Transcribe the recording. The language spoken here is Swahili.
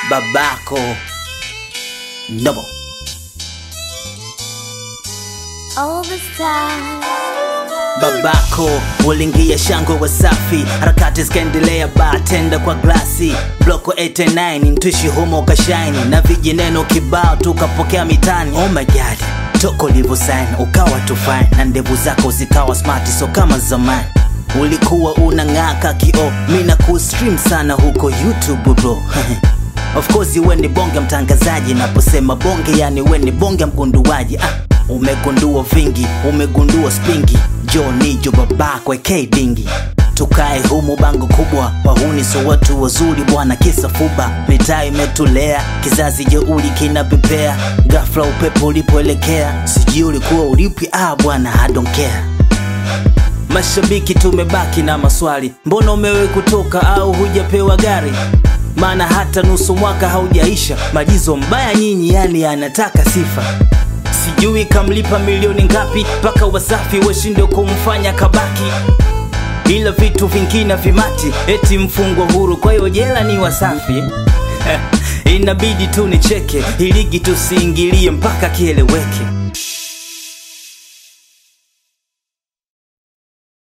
babako Nobo. All the stars. babako ulingia shangwe wasafi harakati zikaendelea batenda kwa glasi bloko 89 mtushi humo kashaini na vijineno kibao tukapokea mitani oh my god toko livosain ukawa tufine na ndevu zako zikawa smart so kama zamani ulikuwa unang'aka kio mi na kustream sana huko youtube bro Of course we ni bonge mtangazaji, naposema bonge yani we ni bonge mgunduaji. Ah, umegundua vingi, umegundua spingi, jo nijo babako AK dingi tukae humu bango kubwa, wahuni so watu wazuri bwana, kisa fuba, mitaa imetulea, kizazi jeuli kinapepea, ghafla upepo ulipoelekea, sijui ulikuwa ulipi, ah bwana, I don't care. Mashabiki tumebaki na maswali, mbona umewe kutoka au hujapewa gari? Maana hata nusu mwaka haujaisha, majizo mbaya nyinyi, yani anataka sifa. Sijui kamlipa milioni ngapi mpaka Wasafi washinde kumfanya kabaki, ila vitu vingine vimati, eti mfungwa huru, kwa hiyo jela ni Wasafi. Inabidi tu nicheke, iligi tusiingilie mpaka kieleweke.